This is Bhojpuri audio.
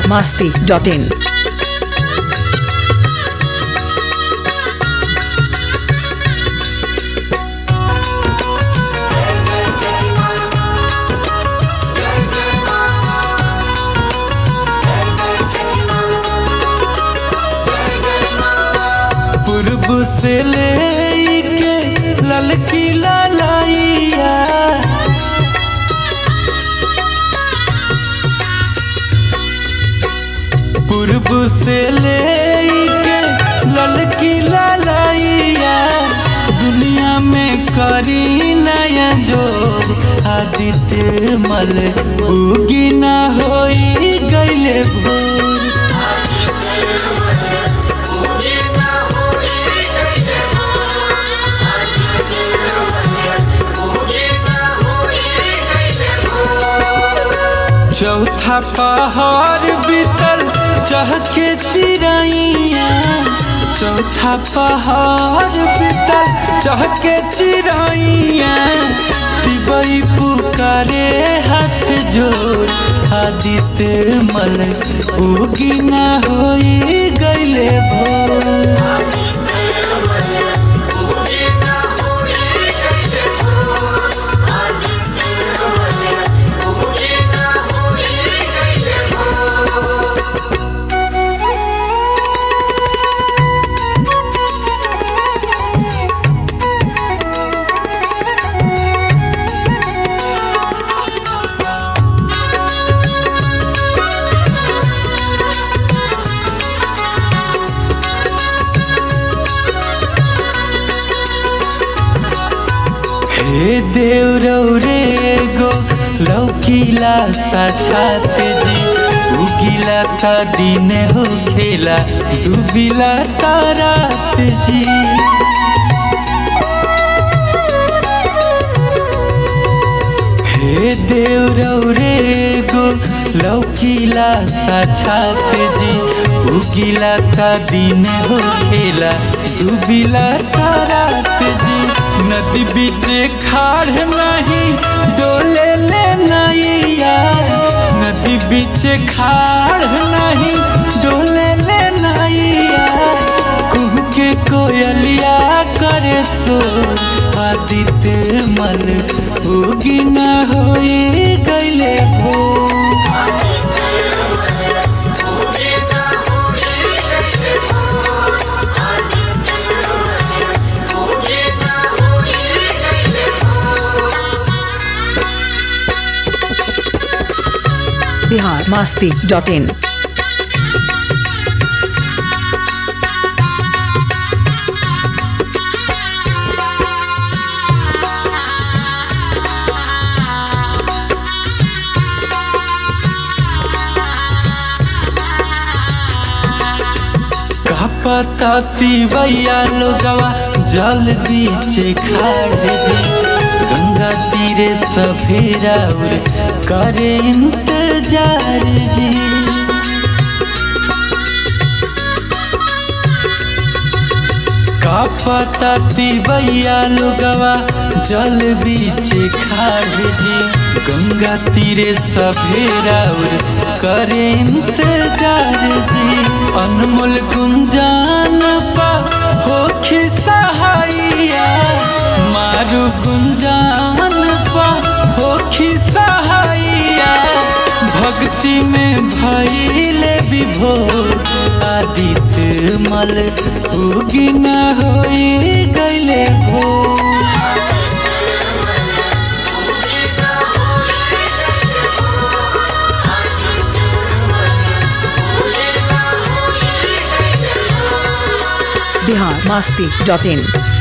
biharmasti.in पूर्व से ले के ललकी लालाइया पूर्व से ले के ललकी लालाइया दुनिया में करी नया जोर आदित्य मल उगी ना होई गईले भोर चौथा पहाड़ बीतल चहके चिड़ैया चौथा पहाड़ बीतल चहके चिड़ैया तिबई पुकारे हाथ जोड़ आदित्य मल उगी ना होई गईले भोर हे देव रौरे गो लौकीला साछात जी उगिला ता दिन हो खेला डूबिला ता रात जी हे देव रौरे गो लौकीला साछात जी उगिला ता दिन हो खेला डूबिला ता रात जी नदी बीच खाड़ नहीं डोले ले नैया नदी बीच खाड़ नहीं डोले ले नैया कुह के कोयलिया करे सो आदित्य मल उगी न होई गईले हो biharmasti.in पताती भैया लोगवा जल बीचे खाड़ जी गंगा तीरे सफेरा उर करे इंतजार जी का पताती भैया लोगवा जल बीचे खाड़ जी गंगा तीरे सफेरा उर करे इंतजार जी अनमोल गुंजान पा होखी सहाइया मारू गुंजान पा होखी सहाइया भक्ति में भैले विभोर आदित्य मल उगी न होई गईले भोर biharmasti.in